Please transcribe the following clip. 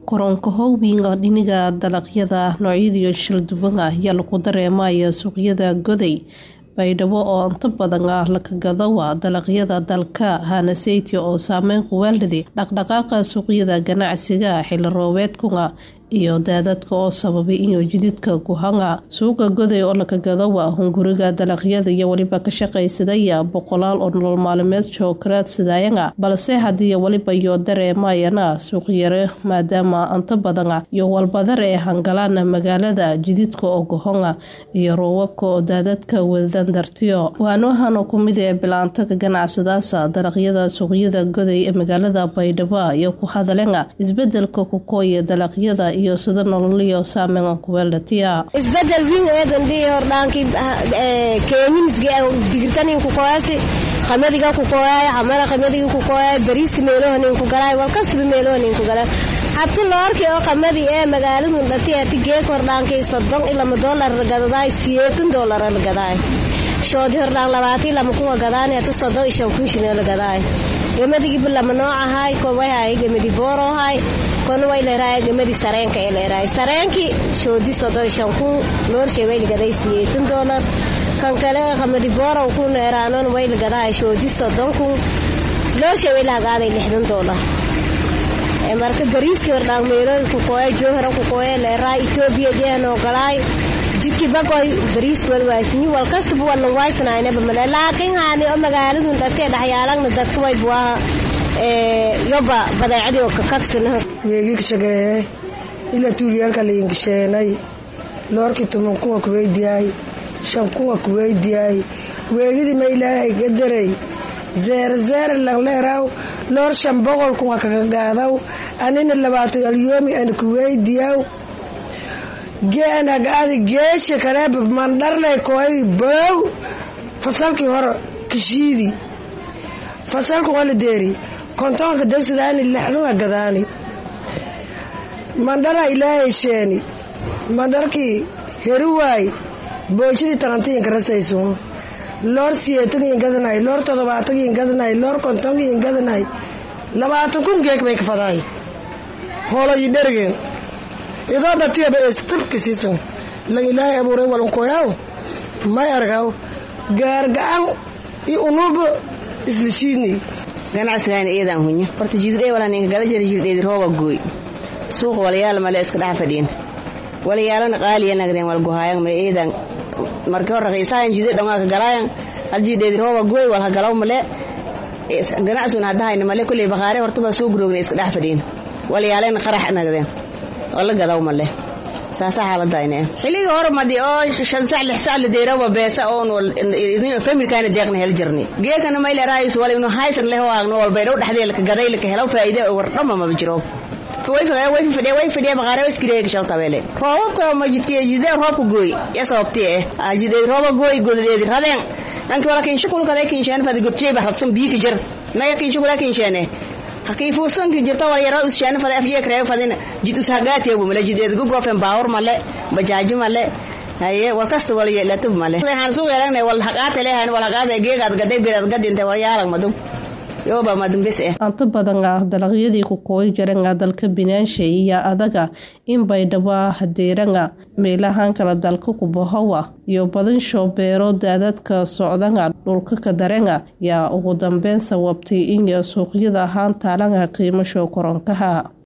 koronka howbinga dhiniga dalagyada noocyadiyo shalduwan ah ayaa lagu dareemaya suuqyada goday baydhabo oo inta badan ah lakagadawa dalagyada dalka hanaseytia oo saameyn ku weeldhidi dhaqdhaqaaqa suuqyada ganacsiga xili roobeedkunga iyo daadadka oo sababay inuu jididka guhanga suuqa goday oo lakagadawa hunguriga dalagyada iyo weliba ka shaqaysadaya boqolaal oo nolol maalimeed jookaraadsadayanga balse haddii weliba iyo dareemayana suuqyare maadaama inta badan iyo walbadar ee hangalaana magaalada jididka oo gohonga iyo roobabka oo daadadka wadadan dartiyo waanohana kumid ee bilaantaga ganacsadaasa dalagyada suuqyada goday ee magaalada baydhabo iyo ku hadalenga isbedelka kukooya dalagyada iyo sida nololiyo saameyn kuweeldhatiya isbedel wiin eedan dhihi hordhaankii keenyimisga digirtanin ku koyaasi qamadiga ku koyaay xamara qamadiga ku koyaay bariiska meelohanin ku galaay walkastaba meelohanin ku galaay hati loorkii oo qamadi ee magaaladun dhati hati geek hordhaankii soddon ilama doolar gadadaay siyeetan doolar la gadaay shoodi hordhaan labaatii lama kuwa gadaan hati soddon ishan kunshinee la gadaay gemadigiba lama noocahay kowahay gemadi boorohay kon way leerahay gemadi sareenka ee leerahay sareenkii shoodi soddon ishan kun loorshay way lagaday siyeetan doolar kan kale qamadi boorow ku leeraanon way lagadahay shoodi soddon kun loorshay way lahagaaday lixdan doolar marka bariiskii hordhaan meelooy ku kooya joohara ku kooya leeraa etoobiya jehanoo galaay jidkii bagoy bariis walwaasini walkastaba walan waysanaynaba male laakiin haani oo magaaladun dhatee dhaxyaalagna dadka way buaha yoba badeecadii oo kakagsana weegii shageeye ila tuuliyaalka layinkisheenay loorkii tuman kuwa kuweydiyaay shan kuwa kuweydiyaay weegidii ma ilaahay gadarey zeer zeer langleeraw loor shan boqol kuwa kagagaadaw anina labaato alyoomi ana kuweydiyaw geenagaadi geesha kaleeba mandharley kooyadii boow fasalkii hore kishiidi fasalka wala deeri kontoonka degsidaani lexduna gadaani mandhara ilaahay sheeni mandharkii heruwaay boojadii taqantiyin rasayso loor siyeetanyin gadanay loor toddobaatayin gadanay loor kontonyin gadanay labaatan kun geeg bay ka fadaay hoolayi dhergen idoo dhatiyaba estabka siisan lan ilaahay abuuray walankoyaaw may argaw gaargacan iyo unuuba isla shiidni ganacsigaana eedaan hunya horta jididhee walaa ninka gala jira jirdheedi rooba gooy suuqa walayaala male iska dhex fadhiin walayaalana qaaliya nagdeen walgohaayan ma eedaan markii hor raqiisaayan jidid dhongaaka galaayan hal jirdheedi rooba gooy wal ha galaw male ganacsiguna haddahayna male kulley baqaare hortaba soo guroogna iska dhex fadhiin walayaalana qarax nagdeen oo la gadaw male saasa xaaladayna xilligii hore madi oo shan sac lix sac la deerawa beesa oon familkaana deeqna hel jirni geekana mayle raayis wala inu haysan leh waagno wal baydhow dhexdee laka gaday laka helo faa'iide war dhama maba jiro way fadhiya way fadhiya baqaare way iskireega shaltabele roobabka majidkee jidee roobka gooy ya sababti eh jideed rooba gooy godadeedi radeen nanki wala kinsha kulkade kinsheen fadi gobjeeba radsan biika jir naga kinsha kula kinsheene hakii fuusanki jirta wal yara usheene fada afjee kareega fadina jid usahagaatiyabu male jideed gugofen baawur male bajaaji male haye walkasta wal yeelatub male waxaan suuq yeelanay wal haqaate leehan wal haqaate geegaad gaday birad gadinte wal yaalag madum yooba madambes eh anta badan ah dalagyadii ku kooy jaranga dalka binaansha iyo adaga in baydhabo hadeeranga meelahan kala dalka kubahowa iyo badan shoobeero daadadka socdanga dhulka ka darenga yaa ugu dambeyn sababtay in suuqyada ahaan taalanga qiimasho koronkaha